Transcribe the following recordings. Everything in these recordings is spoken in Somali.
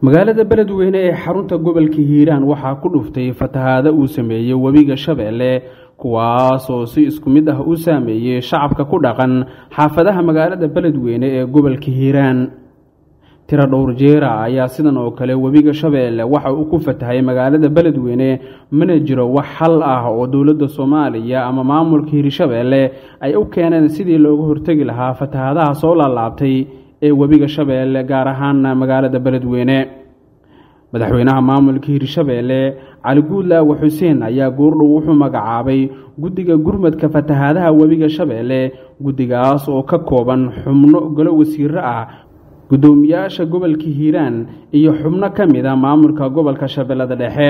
magaalada beledweyne ee xarunta gobolka hiiraan waxaa ku dhuftay fatahaado uu sameeyey webiga shabeelle kuwaas oo si isku mid ah u saameeyey shacabka ku dhaqan xaafadaha magaalada beledweyne ee gobolka hiiraan tiro dhowr jeera ayaa sidan oo kale webiga shabeelle waxa uu ku fatahay magaalada beledweyne mana jiro wax xal ah oo dowladda soomaaliya ama maamulka hiirshabeelle ay u keeneen sidii looga hortegi lahaa fatahaadaha soo laalaabtay ee webiga shabeelle gaar ahaan magaalada beledweyne madaxweynaha maamulka hiirshabeelle cali guudlaawa xuseen ayaa goordhow wuxuu magacaabay guddiga gurmadka fatahaadaha webiga shabeelle guddigaas oo ka kooban xubno golo wasiiro ah guddoomiyaasha gobolka hiiraan iyo xubno ka mid a maamulka gobolka shabeellada dhexe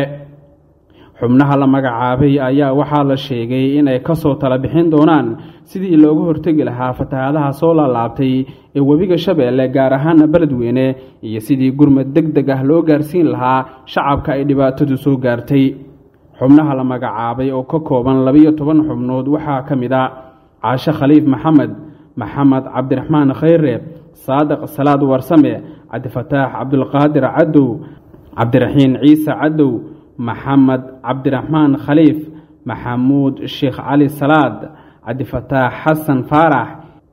xubnaha la magacaabay ayaa waxaa la sheegay inay kasoo tala bixin doonaan sidii looga hortegi lahaa fatahaadaha soo laalaabtay ee webiga shabeelle gaar ahaana beledweyne iyo sidii gurmad deg deg ah loo gaarsiin lahaa shacabka ay dhibaatadu soo gaartay xubnaha la magacaabay oo ka kooban labiyo toban xubnood waxaa ka mid a caashe khaliif maxamed maxamed cabdiraxmaan khayre saadiq salaad warsame cabdifataax cabdulqaadir cadow cabdiraxiin ciise cadow maxamed cabdiraxmaan khaliif maxamuud sheekh cali salaad cabdifataax xasan faarax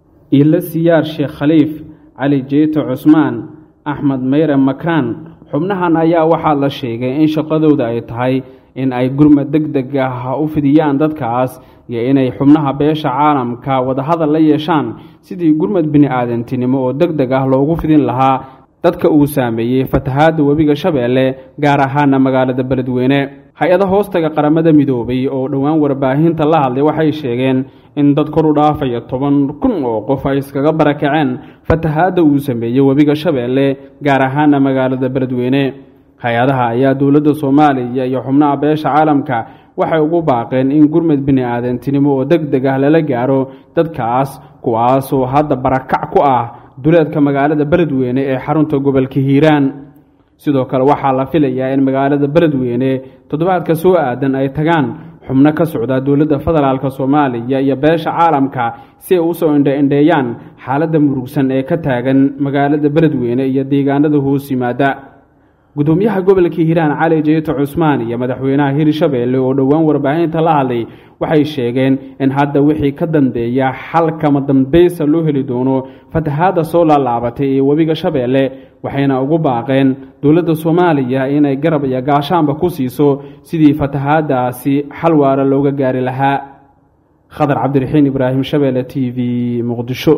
ilo siyaar sheekh khaliif cali jeeto cusmaan axmed meyre makraan xubnahan ayaa waxaa la sheegay in shaqadooda ay tahay in ay gurmad deg deg ah u fidiyaan dadkaas iyo inay xubnaha beesha caalamka wadahadal la yeeshaan sidii gurmad bini-aadantinimo oo deg deg ah loogu fidin lahaa dadka uu saameeyey fatahaadda webiga shabeelle gaar ahaana magaalada beledweyne hay-ada hoostaga qaramada midoobay oo dhowaan warbaahinta la hadlay waxay sheegeen in dad kor u dhaafaya toban kun oo qof ay iskaga barakaceen fatahaadda uu sameeyey webiga shabeelle gaar ahaana magaalada beledweyne hay-adaha ayaa dowladda soomaaliya iyo xubnaha beesha caalamka waxay ugu baaqeen in gurmad bini-aadantinimo oo deg deg ah lala gaaro dadkaas kuwaasoo hadda barakac ku ah duleedka magaalada beledweyne ee xarunta gobolka hiiraan sidoo kale waxaa la filayaa in magaalada beledweyne toddobaadka soo aadan ay tagaan xubno ka socda dowladda federaalk soomaaliya iyo beesha caalamka si ay usoo indho-indheeyaan xaaladda murugsan ee ka taagan magaalada beledweyne iyo deegaanada hoos yimaada gudoomiyaha gobolka hiiraan cali jeeto cusmaan iyo madaxweynaha hiirshabeelle oo dhowaan warbaahinta la hadlay waxay sheegeen in hadda wixii ka dambeeya xalkama dambaysa loo heli doono fatahaadda soo laalaabatay ee webiga shabeelle waxayna ugu baaqeen dowladda soomaaliya inay garab iyo gaashaanba ku siiso sidii fatahaadaasi xal waara looga gaari lahaa khadar cabdiraxiin ibraahim shabeelle t v muqdisho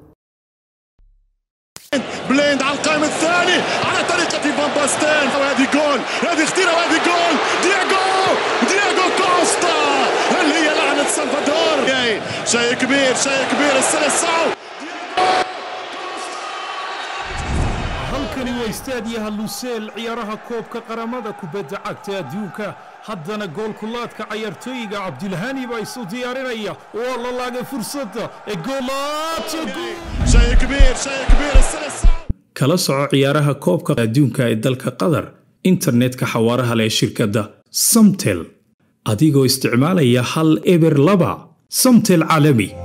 بليند على القائم الثاني على طريقة فان باستين وهذه جول هذه خطيرة وهذه جول دياغو دياغو كوستا اللي هي لعنة سلفادور شيء كبير شيء كبير السنة الصعب halkani waa istaadiyaha luseel ciyaaraha koobka qaramada kubadda cagta adduunka haddana goolkulaadka cayaartooyiga cabdilhani baa isu diyaarinaya waa la laagay fursadda ee شيء كبير شيء كبير السنة الصعب kala soco ciyaaraha koobka adduunka ee dalka qatar internetka xawaaraha leh shirkadda samtel adigoo isticmaalaya hal eber laba samtel caalami